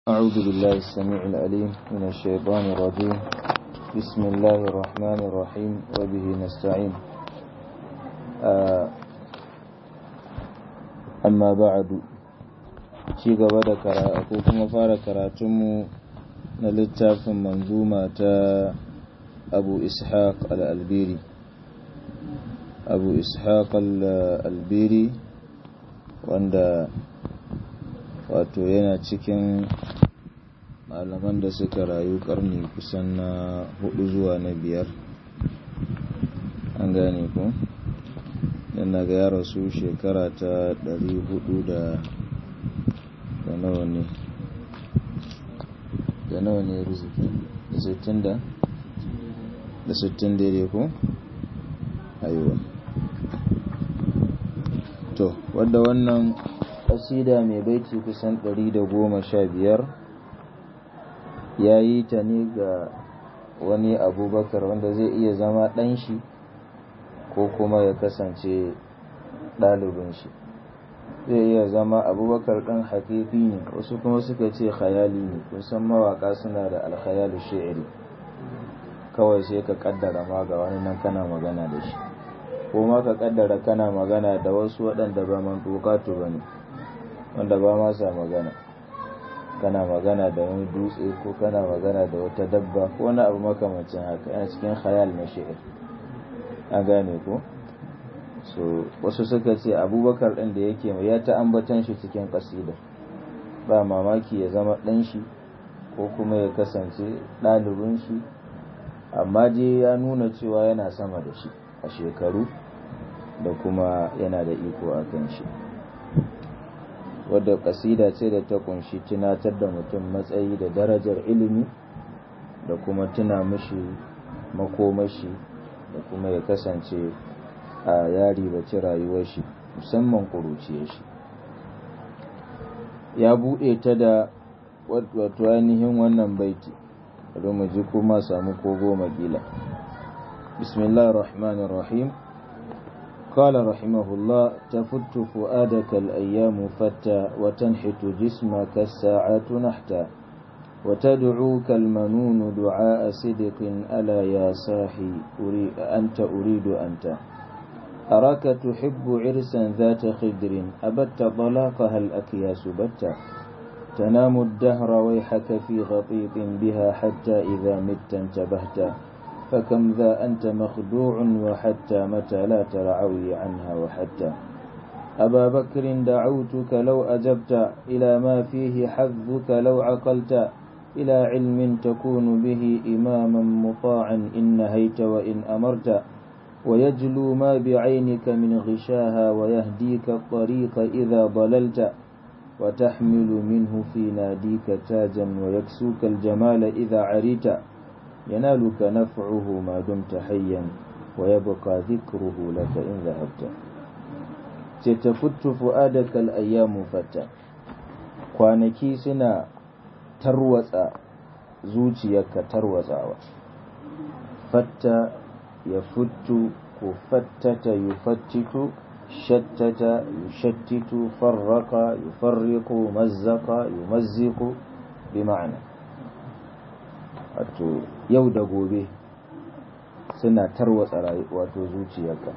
أعوذ بالله السميع العليم من الشيطان الرجيم بسم الله الرحمن الرحيم وبه نستعين أما بعد ci gaba da karatu ko kuma fara karatunmu na littafin manzuma ta abu ishaq al-albiri abu ishaq al-albiri wanda wato yana cikin malaman da suka rayu karni kusan na hudu zuwa na biyar an gane ku dan na ga ya rasu shekara ta dari hudu da da nawa ne da nawa ne riziki da sittin da da sittin daidai ku aiwa to wadda wannan kasida mai baiti kusan ɗari da goma sha biyar ya yi ta ne ga wani abubakar wanda zai iya zama ɗan shi ko kuma ya kasance ɗalibin shi zai iya zama abubakar ɗan hakifi ne wasu kuma suka ce khayali ne kusan mawaka suna da alkhayalu shi'iri kawai sai ka kaddara ma ga wani nan kana magana da shi ko ma ka kaddara kana magana da wasu waɗanda ba man tukatu ba ne wanda ba ma sa magana kana magana da wani dutse ko kana magana da wata dabba ko wani abu makamancin haka yana cikin khayal na shi'ir an gane ko so wasu suka ce abubakar ɗin da yake ya ta ambatan shi cikin kasida ba mamaki ya zama ɗan shi ko kuma ya kasance ɗalibin shi amma je ya nuna cewa yana sama da shi a shekaru da kuma yana da iko a kan shi wadda kasida ce da ta kunshi tunatar da mutum matsayi da darajar ilimi da kuma tuna mishi makomashi da kuma ya kasance a yari baci rayuwar shi musamman kuruciyar shi ya buɗe ta da wato ainihin wannan baiti bari mu ji kuma samu ko goma kila bismillahir rahmanir rahim قال رحمه الله تفت فؤادك الأيام فتى وتنحت جسمك الساعات نحتا وتدعوك المنون دعاء صدق ألا يا صاحي أريد أنت أريد أنت أراك تحب عرسا ذات خدر أبت طلاقها الأكياس بتا تنام الدهر ويحك في غطيط بها حتى إذا مت انتبهت فكم ذا أنت مخدوع وحتى متى لا ترعوي عنها وحتى أبا بكر دعوتك لو أجبت إلى ما فيه حظك لو عقلت إلى علم تكون به إماما مطاعا إن نهيت وإن أمرت ويجلو ما بعينك من غشاها ويهديك الطريق إذا ضللت وتحمل منه في ناديك تاجا ويكسوك الجمال إذا عريت ينالك نفعه ما دمت حيا ويبقى ذكره لك إن ذهبت ستفت فؤادك الأيام فتى kwanaki suna tarwatsa zuciyarka tarwatsawa fatta ya futtu ko fattata yufattitu shattata yushattitu farraka yufarriqu mazzaka yumazziqu bi ma'ana wato yau da gobe suna tarwatsa wato zuciyarka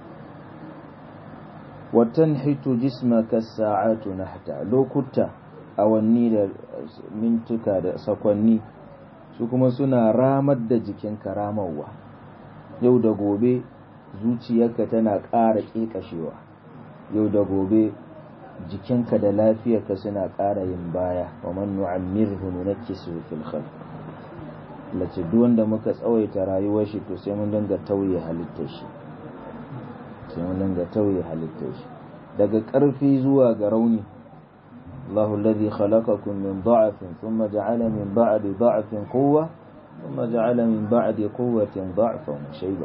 watan hitu jismaka sa'atu nahta lokuta awanni da mintuka da sakwanni su kuma suna ramar da jikinka ramarwa yau da gobe zuciyarka tana ƙara ƙeƙashewa yau da gobe jikinka da lafiyarka suna ƙara yin baya wa man nu'ammirhu nunakkisu fil khalq lace duk wanda muka tsawaita rayuwar shi to sai mun dinga tauye halittar shi sai mun dinga tauye halittar shi daga ƙarfi zuwa ga rauni Allahu alladhi khalaqakum min dha'fin thumma ja'ala min ba'di dha'fin quwwa thumma ja'ala min ba'di quwwatin dha'fan shayba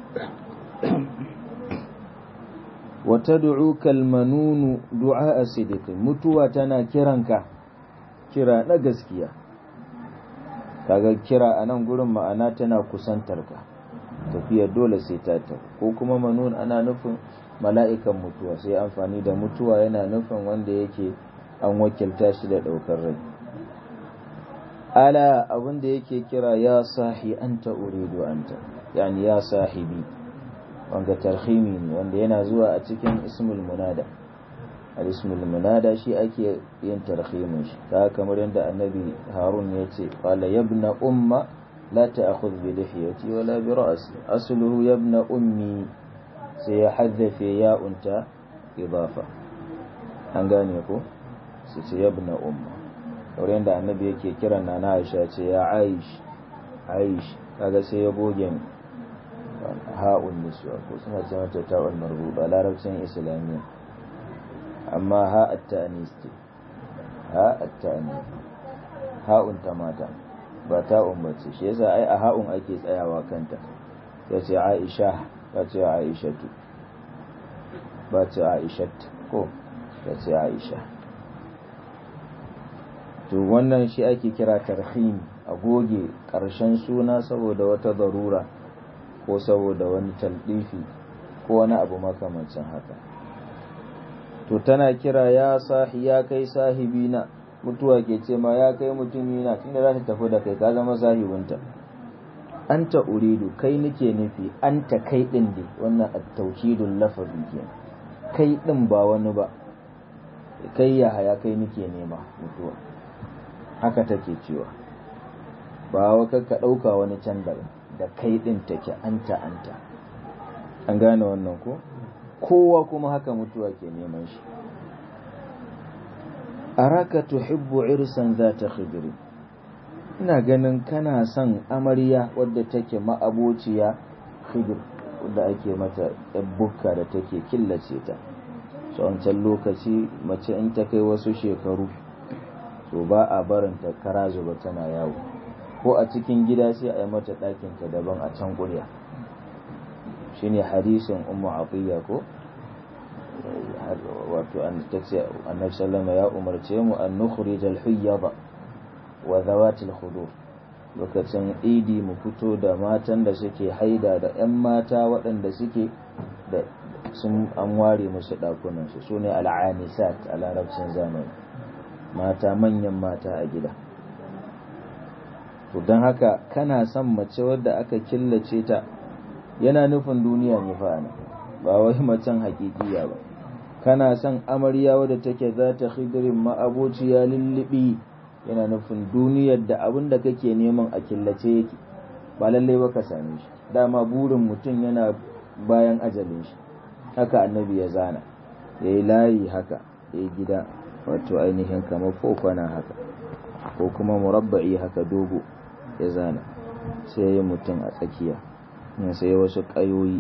wa tad'uka al-manun du'a sidq mutuwa tana kiranka kira na gaskiya kaga kira a nan gurin ma'ana tana kusantar ka tafiyar dole sai ta ta ko kuma manun ana nufin mala'ikan mutuwa sai amfani da mutuwa yana nufin wanda yake an wakilta shi da ɗaukar rai ala abin da yake kira ya sahi anta uridu anta yani ya sahibi wanga tarhimi ne wanda yana zuwa a cikin ismul munada al-ismul munada shi ake yin tarhimin shi ta kamar yadda annabi harun ya ce qala yabna umma la ta'khudh bi lihiyati wala bi ra'si asluhu yabna ummi sai ya haddafe ya unta idafa an gane ko su ce yabna umma kamar yadda annabi yake kiran na Aisha ce ya Aish Aish kaga sai ya goge ha'un niswa ko suna ce mata ta'ul marbuta larabcin islamiyya amma ha at-ta'nis ce ha at-ta'nis ha'un ta mata ba ta'un bace shi yasa ai a ha'un ake tsayawa kanta ya ce Aisha ba ce Aishatu ba ce Aishat ko ya ce Aisha to wannan shi ake kira tarhim a goge ƙarshen suna saboda wata darura ko saboda wani taldifi ko wani abu makamancin haka to tana kira ya sahi ya kai sahibina mutuwa ke ce ma ya kai mutumina tunda za ta tafi da kai ka zama sahibinta anta uridu kai nake nufi anta kai din dai wannan at-tawkidul lafazi kenan kai din ba wani ba kai ya haya kai nake nema mutuwa haka take cewa ba wa ka ɗauka wani can da da kai ɗin take anta anta an gane wannan ko kowa kuma haka mutuwa ke neman shi araka tuhibbu irsan za ta khidri ina ganin kana son amarya wadda take ma'abociya khidir wadda ake mata bukka da take killace ta wancan lokaci mace in ta kai wasu shekaru to ba a barin ta kara zuba tana yawo ko a cikin gida sai a yi mata ɗakinta daban a can ƙurya shine hadisin ummu atiya ko wato an tace annabi sallama ya umarce mu an nukhrij al huyyada wa zawat al khudur lokacin idi mu fito da matan da suke haida da yan mata waɗanda suke da sun an ware musu ɗakunan su sune al anisat a larabcin zamani mata manyan mata a gida to don haka kana son mace wadda aka killace ta yana nufin duniya ne fa ba wai macen hakikiya ba kana son amarya wadda take za ta khidirin ma'abociya lullubi yana nufin duniyar da abin da kake neman a killace yake ba lallai ba ka same shi dama burin mutum yana bayan ajalin shi haka annabi ya zana ya yi layi haka ya yi gida wato ainihin kamar fofana haka ko kuma murabba'i haka dogo ya zana sai ya mutum a tsakiya sai wasu ƙayoyi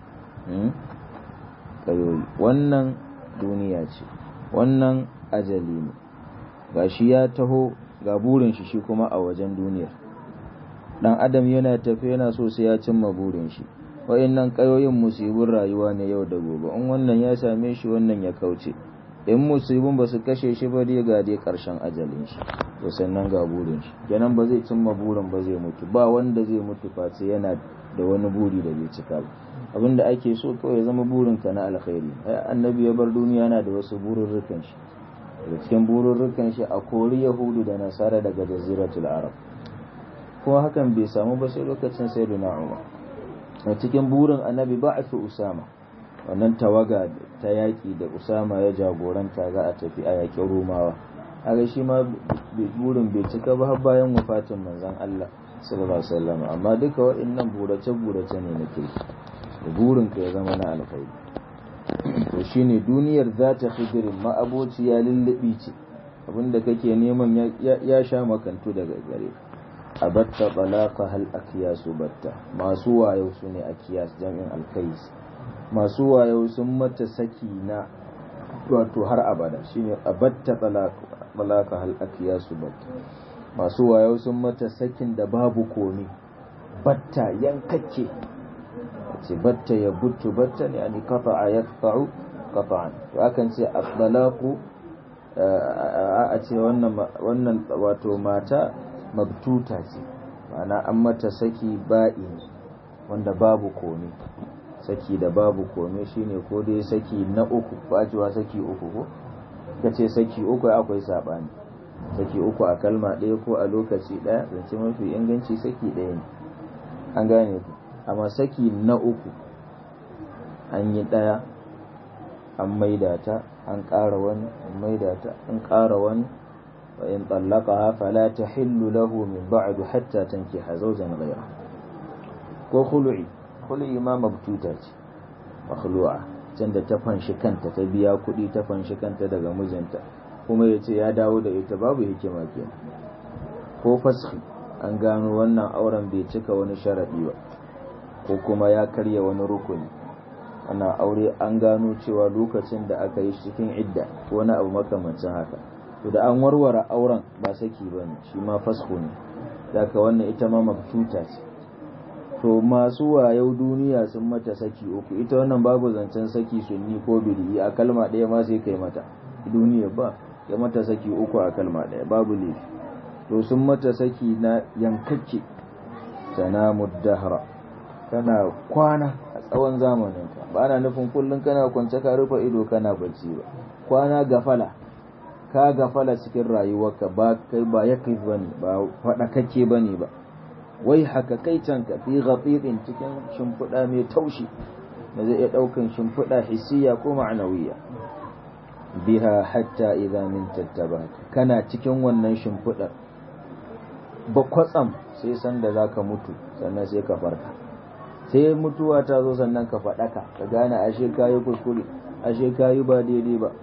ƙayoyi wannan duniya ce wannan ajali ne ga shi ya taho ga burin shi shi kuma a wajen duniyar dan adam yana tafi yana so sai ya cimma burin shi wa'annan ƙayoyin musibin rayuwa ne yau da gobe in wannan ya same shi wannan ya kauce in musibin ba su kashe shi ba dai ga dai ƙarshen ajalin shi to sannan ga burin shi kenan ba zai cimma burin ba zai mutu ba wanda zai mutu face yana da wani buri da bai cika ba abinda ake so kawai zama burin ka na alkhairi annabi ya bar duniya yana da wasu bururrukan shi daga cikin bururrukan shi a kori yahudu da nasara daga jaziratul arab kuma hakan bai samu ba sai lokacin sayyidina umar a cikin burin annabi ba a fi usama wannan tawaga ta yaƙi da usama ya jagoranta za a tafi a yaƙin romawa haka shi ma burin bai cika ba har bayan wafatin manzon Allah sallallahu alaihi wasallam amma duka waɗannan burace burace ne na kirki da burin ka ya zama na alkhairi to shine duniyar za ta khidirin ma'aboci ya lullubi ce abinda kake neman ya sha makantu daga gare a batta balaka hal akiyasu batta masu wayo su ne akiyas jami'in alkais masu wayo sun mata saki na wato har abada shine a batta balaka hal akiyasu batta masu wayo sun mata sakin da babu komi batta yankakke ce batta ya buttu batta ne ani kafa'a ya kafa'u kafa'an to akan ce at-talaqu a ce wannan wato mata mabtuta ce ma'ana an mata saki ba'i wanda babu komi saki da babu komi shine ko dai saki na uku ba cewa saki uku ko kace saki uku akwai sabani saki uku a kalma ɗaya ko a lokaci ɗaya zance mafi inganci saki ɗaya ne an gane ku amma saki na uku an yi ɗaya an maida ta an ƙara wani an maida ta an ƙara wani wa in tsallaka fala ta hillu lahu min ba'du hatta tankiha zawjan ghayra ko khulu'i khulu'i ma mabtuta ce makhlu'a can da ta fanshi kanta ta biya kuɗi ta fanshi kanta daga mijinta kuma ya ce ya dawo da ita babu hikima kenan ko fashi an gano wannan auren bai cika wani sharaɗi ba ko kuma ya karya wani rukuni ana aure an gano cewa lokacin da aka yi cikin idda ko wani abu makamancin haka to da an warware auren ba saki ba ne shi ma fasho ne daga wannan ita ma mabtuta ce to masu wayau duniya sun mata saki uku ita wannan babu zancen saki sunni ko bidi a kalma ɗaya ma sai kai mata duniya ba ya mata saki uku a kalma ɗaya babu laifi to sun mata saki na yankakke tanamu dahra kana kwana a tsawon zamanin ka ba na nufin kullum kana kwance ka rufe ido kana bacci ba kwana gafala ka gafala cikin rayuwarka ba kai ba ya kai bane ba fada kake bane ba wai haka kai can ka fi ghafidin cikin shimfiɗa mai taushi da zai iya ɗaukan shimfiɗa hissiya ko ma'anawiya biha hatta idza min tattabaka kana cikin wannan shimfiɗar ba kwatsam sai san da zaka mutu sannan sai ka farka sai mutuwa ta zo sannan ka faɗaka ka gane ashe kayi kuskure ashe kayi ba daidai ba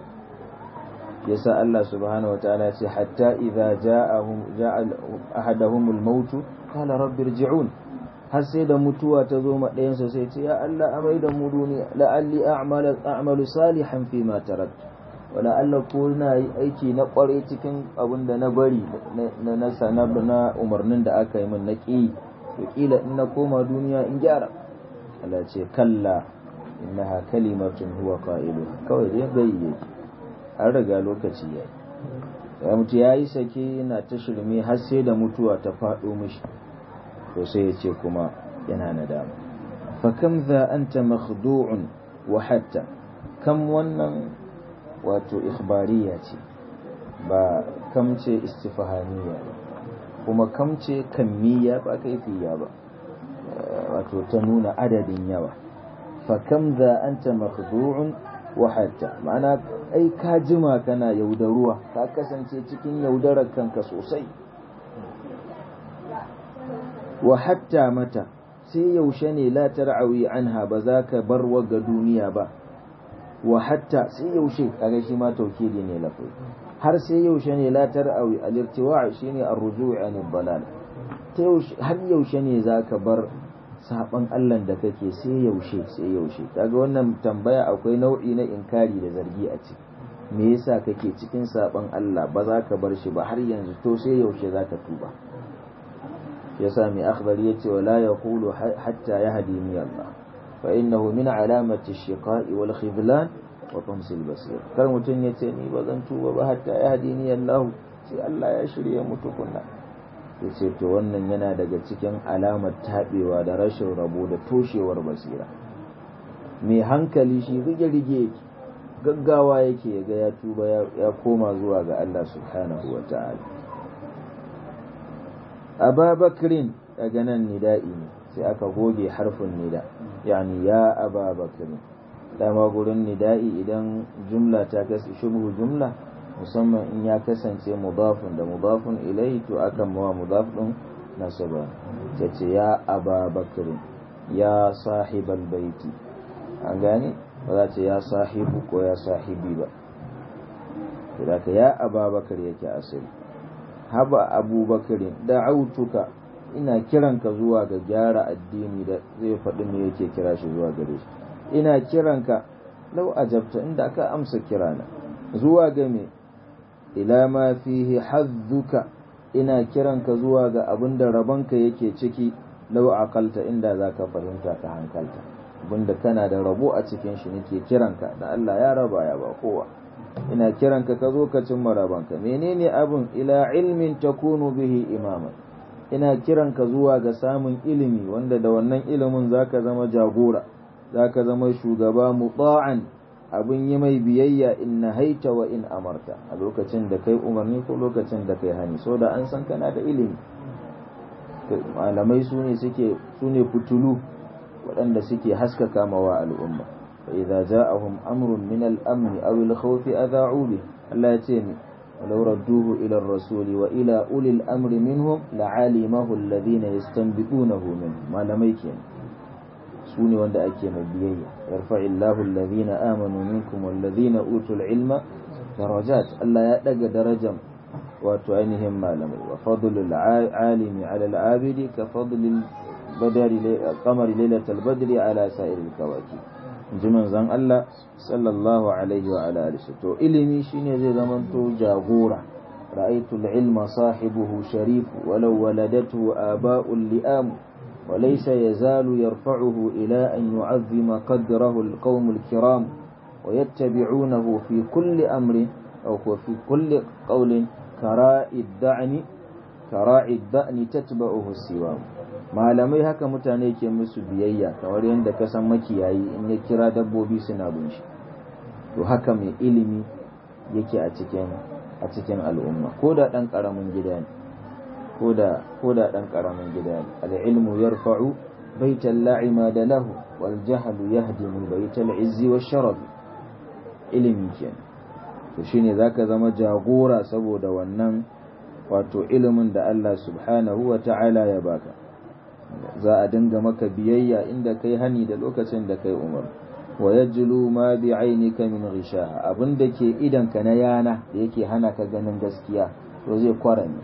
yasa Allah subhanahu wa ta'ala ce hatta idza ja'ahum ja'a ahaduhum al-maut qala rabbi irji'un har sai da mutuwa ta zo ma ɗayan sa sai ce ya Allah amai da mu duniya la'alli a'malu a'malu salihan fi ma taraktu wala Allah ko na yi aiki na kware cikin abin da na bari na na na umarnin da aka yi min na ƙi to kila in na koma duniya in gyara Allah ce kalla innaha kalimatun huwa qailuha kawai dai gayi yake an riga lokaci yayi ya mutu yayi sake yana ta shirme har sai da mutuwa ta faɗo mishi to sai ya ce kuma yana nadama fa kam za anta makhdu'un wa hatta kam wannan wato ikhbariya ce ba kam ce istifhamiya ba kuma kam ce kammiya ba kaifiya ba wato ta nuna adadin yawa fa kam za anta makhdu'un wa hatta ma'ana ai ka jima kana yaudaruwa ka kasance cikin yaudarar kanka sosai wa hatta mata sai yaushe ne la tar'awi anha ba za ka bar ga duniya ba wa hatta sai yaushe kaga shi ma taukidi ne lafai har sai yaushe ne la tar'awi al-irtiwa' shine ar-ruju' an dalal har yaushe ne zaka bar saban Allah da kake sai yaushe sai yaushe kaga wannan tambaya akwai nau'i na inkari da zargi a ciki me yasa kake cikin saban Allah ba za ka bar shi ba har yanzu to sai yaushe zaka tuba yasa mai akhbar yace wala yaqulu hatta yahdini Allah fa innahu min alamati ash-shiqa'i wal khidlan wa tamsil basir kar mutun yace ni ba zan tuba ba hatta yahdini Allah sai Allah ya shirye mu tukunna yace to wannan yana daga cikin alamar tabewa da rashin rabo da toshewar basira mai hankali shi rige-rige yake gaggawa yake ya ga ya tuba ya koma zuwa ga Allah subhanahu wa ta'ala ababakrin daga nan nida'i ne sai aka goge harfin nida yani ya ababakrin dama gurin nida'i idan jumla ta kasance shubhu jumla musamman in ya kasance mudafun da mudafun ilai to akan mawa mudaf din nasaba ta ce ya ababakrin ya sahibal baiti an gane ba za ce ya sahibu ko ya sahibi ba da ya ababakar yake asali haba abubakarin da'autuka ina kiranka zuwa ga gyara addini da zai faɗi me yake kira shi zuwa gare shi ina kiranka lau ajabta inda ka amsa kirana zuwa ga me ila ma fihi hazzuka ina kiranka zuwa ga abin da rabonka yake ciki lau aqalta inda zaka fahimta ka hankalta abinda kana da rabo a cikin shi nake kiranka da Allah ya raba ya ba kowa ina kiranka ka zo ka cimma rabanka menene abin ila ilmin takunu bihi imama ina kiranka zuwa ga samun ilimi wanda da wannan ilimin zaka zama jagora zaka zama shugaba muta'an abun yi mai biyayya in nahaita wa in amarta a lokacin da kai umarni ko lokacin da kai hani so da an san kana da ilimi malamai su ne suke su ne fitulu waɗanda suke haskaka mawa al'umma fa idza ja'ahum amrun min al-amn aw al-khawf adha'u bi Allah ya ce ni ولو ردوه إلى الرسول وإلى أولي الأمر منهم لعلمه الذين يستنبطونه منه ما لميكين سوني وند أكي مبيئة يرفع الله الذين آمنوا منكم والذين أوتوا العلم درجات ألا يأتق درجة وتعينهم ما لمي وفضل العالم على العابد كفضل البدر القمر ليلة البدر على سائر الكواكب jiman zan Allah sallallahu alaihi wa ala alihi to ilimi shine zai zamanto jagora ra'aytu al-ilma sahibuhu sharif walau waladatu aba'ul li'am wa laysa yazalu yarfa'uhu ila an yu'azzima qadrahu al-qawm al-kiram wa yattabi'unahu fi kulli amrin aw fi kulli qawlin kara'i ad-da'ni kara'i ad-da'ni tatba'uhu as-siwam malamai haka mutane ke musu biyayya kamar yadda ka san makiyayi in ya kira dabbobi suna bin shi to haka mai ilimi yake a cikin a cikin al'umma ko da dan karamin gida ne ko da ko da dan karamin gida ne al-ilmu yarfa'u baital la'ima da lahu wal jahlu yahdimu baital izzi wash sharaf ilimi kenan to shine zaka zama jagora saboda wannan wato ilimin da Allah subhanahu wa ta'ala ya baka za a dinga maka biyayya inda kai hani da lokacin da kai umar wa yajlu ma bi ainika min ghishaha abinda ke idan ka na yana da yake hana ka ganin gaskiya to zai kwarame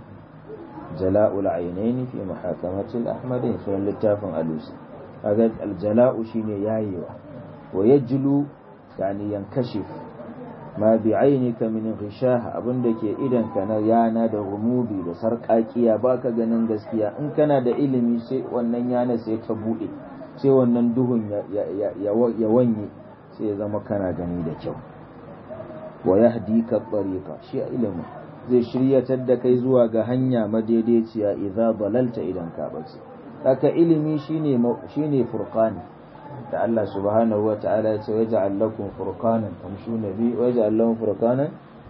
jala'ul ainaini fi muhakamati al-ahmadain sunan littafin alusi kaga al-jala'u shine yayewa wa yajlu yani yankashif ma bi ainika min ghishaha abinda ke idan ka na yana da rumubi da sarƙaƙiya baka ganin gaskiya in kana da ilimi sai wannan yana sai ta bude sai wannan duhun ya wanye sai ya zama kana gani da kyau wa yahdika tariqa shi ilimi zai shiryatar da kai zuwa ga hanya madaidaiciya idza dalalta idan ka bace haka ilimi shine shine furqani da Allah subhanahu wa ta'ala ya ce waja'al lakum furqanan tamshuna bi waja'al lakum furqanan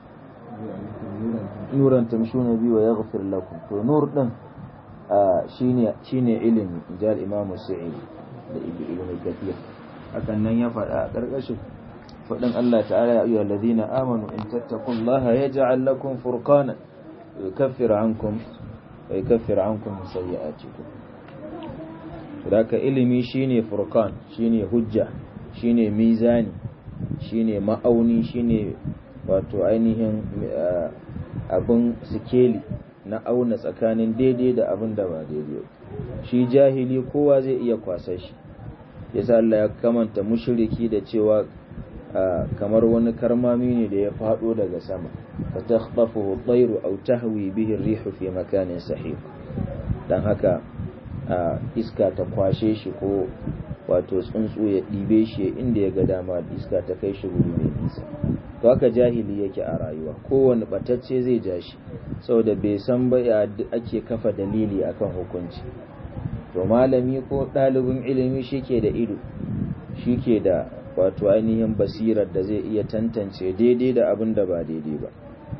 nuran tamshuna bi wa yaghfir lakum to nur din shine shine ilimi jal imam sa'id da ibn kathir hakan nan ya faɗa a ƙarƙashin faɗin Allah ta'ala ya ayyuhal ladina amanu in tattaqullaha yaj'al lakum furqanan yukaffir ankum wa yukaffir ankum sayyi'atikum Daka ilimi shine furkan shine hujja shine mizani shine ma'auni shine wato ainihin abin sikeli na auna tsakanin daidai da abin da ba daidai shi jahili kowa zai iya kwasa shi yasa Allah ya kamanta mushriki da cewa kamar wani karmami ne da ya fado daga sama fa takhtafuhu at-tayru aw tahwi bihi ar-rihu fi makanin sahih dan haka iska ta kwashe shi ko wato tsuntsu ya ɗibe shi inda ya ga dama iska ta kai shi wuri mai nisa to haka jahili yake a rayuwa kowane batacce zai ja shi saboda bai san ba ya ake kafa dalili akan hukunci to malami ko ɗalibin ilimi shi ke da ido shi ke da wato ainihin basirar da zai iya tantance daidai da abin da ba daidai ba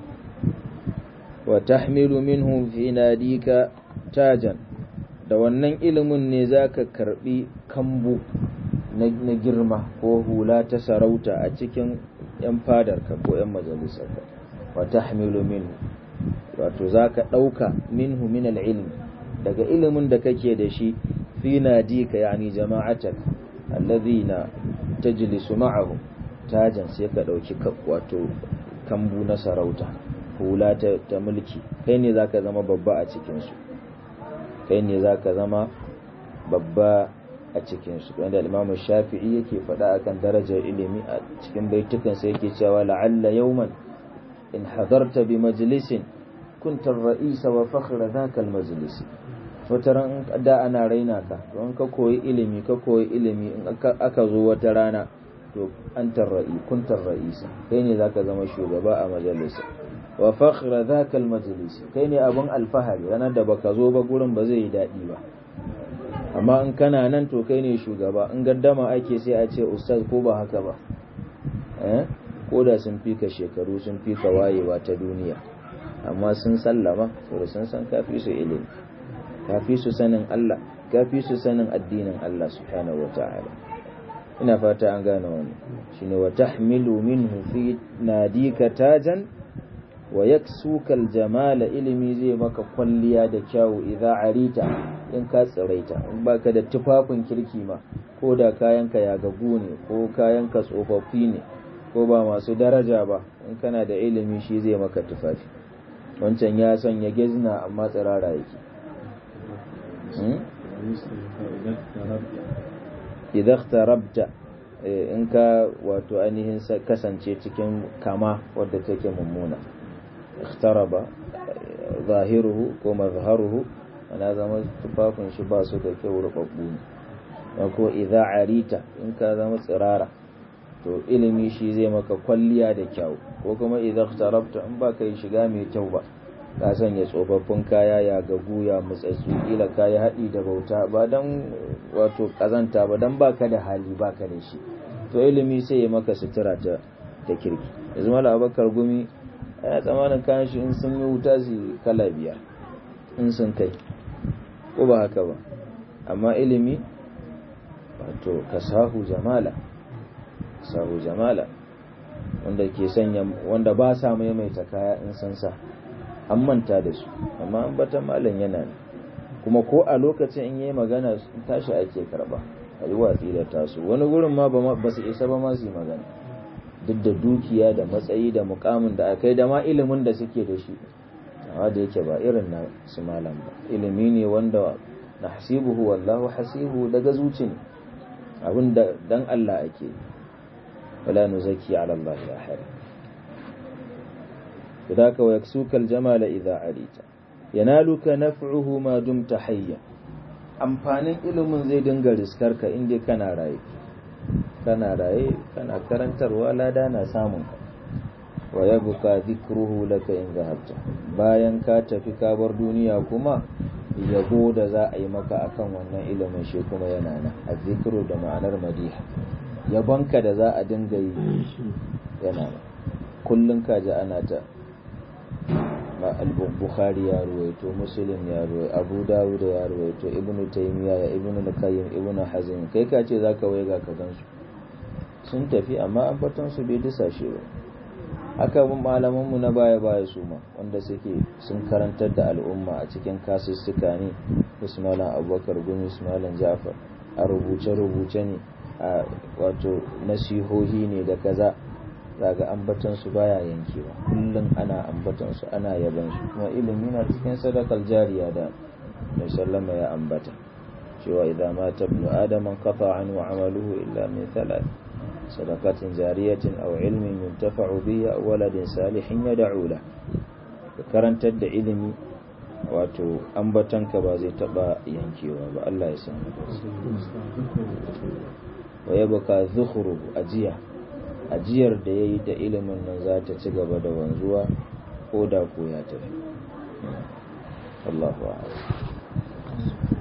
wa tahmilu minhu fi nadika tajan da wannan ilimin ne za ka karbi kambu na girma ko hula ta sarauta a cikin 'yan fadarka ko 'yan majalisarka wa tahmilu minhu wato za ka ɗauka minhu min ilmi daga ilimin da kake da shi fi nadika yani jama'atak alladhina tajlisu ma'ahum tajan sai ka ɗauki wato kambu na sarauta hula ta mulki kai ne zaka zama babba a cikinsu kai ne za ka zama babba a cikinsu wanda imamu shafi'i yake faɗa akan darajar ilimi a cikin baitukansa yake cewa la'alla yawman in hadarta bi majalisin kunta ra'isa wa fakhra dhaka al-majlis wata ran da ana raina ka to in ka koyi ilimi ka koyi ilimi in aka zo wata rana to antar ra'i kunta ra'isa kai ne zaka zama shugaba a majalisa wa fakhra dhaka almajlis kai ne abun alfahari ranar da baka zo ba gurin ba zai yi dadi ba amma in kana nan to kai ne shugaba in gaddama ake sai a ce ustaz ko ba haka ba ko da sun fi ka shekaru sun fi ka wayewa ta duniya amma sun sallama saboda sun san kafi su ilimi kafi su sanin Allah kafi su sanin addinin Allah subhanahu wata'ala ina fata an gane wannan shine wa tahmilu minhu fi nadika tajan wa yaksuka aljamala ilimi zai maka kwalliya da kyawu idza arita in ka tsiraita in baka da tufafin kirki ma ko da kayanka ya gagu ne ko kayanka tsofaffi ne ko ba masu daraja ba in kana da ilimi shi zai maka tufafi wancan ya sanya gezna amma tsirara yake idza rabta in ka wato ainihin kasance cikin kama wadda take mummuna ikhtaraba zahiruhu ko mazharuhu ana zama tufafin shi ba su da kyau rubabbu ne ko idza arita in ka zama tsirara to ilimi shi zai maka kwalliya da kyau ko kuma idza ikhtarabta in ba kai shiga mai kyau ba ka sanya tsofaffin kaya ya gagu ya mutsatsu kila kaya haɗi da bauta ba dan wato kazanta ba dan baka da hali baka da shi to ilimi sai ya maka sutura ta ta kirki yanzu mala abakar gumi ana tsamanin kayan shi in sun yi wuta su kala biyar in sun kai ko ba haka ba amma ilimi wato kasahu jamala kasahu jamala wanda ke sanya wanda ba sa maimaita kaya in sun sa an manta da su amma an bata malam yana ne kuma ko a lokacin in yi magana tashi ake karba a yi watsi da tasu wani gurin ma ba su isa ba ma su yi magana duk da dukiya da matsayi da mukamin da akai da ma ilimin da suke da shi amma da yake ba irin na su malam ba ilimi ne wanda na hasibuhu wallahu hasibu daga zuci ne abin da dan Allah ake wala nuzaki ala Allah ya hada فذاك ويكسوك الجمال إذا عليت ينالك نفعه ما دمت حيا amfanin ilimin zai dinga riskarka inda kana raye kana raye kana karantarwa lada na samun ka wa yabuka dhikruhu laka in zahabta bayan ka tafi ka bar duniya kuma yabo da za a yi maka akan wannan ilimin shi kuma yana nan azzikru da ma'anar madiha yabonka da za a dinga yi yana nan kullun ka ji ana ta al-bukhari ya ruwaito muslim ya ruwaito abu dawud ya ruwaito ibnu taymiya ya ibnu al-qayyim ibnu hazm kai ka ce zaka waiga ka gansu sun tafi amma an fatan su bai disashe ba haka mun malaman mu na baya baya su ma wanda suke sun karantar da al'umma a cikin kasussuka ne Usmanan Abubakar Gumi Usmanan Ja'far a rubuce rubuce ne a wato nasihohi ne da kaza daga ambatan su baya yankewa kullum ana ambatan su ana yaban su kuma ilimi na cikin sadakar jariya da mai sallama ya ambata cewa idan mata ibnu adam qata anhu amaluhu illa min thalath sadaqatin jariyatin aw ilmin yuntafa'u bihi aw waladin salihin yad'u la karantar da ilimi wato ambatanka ba zai taba yankewa ba Allah ya san wa yabqa zukhru ajiya ajiyar da ya yi da ilimin nan za ta ci gaba da wanzuwa ko da ko ya tafi Allahu a'lam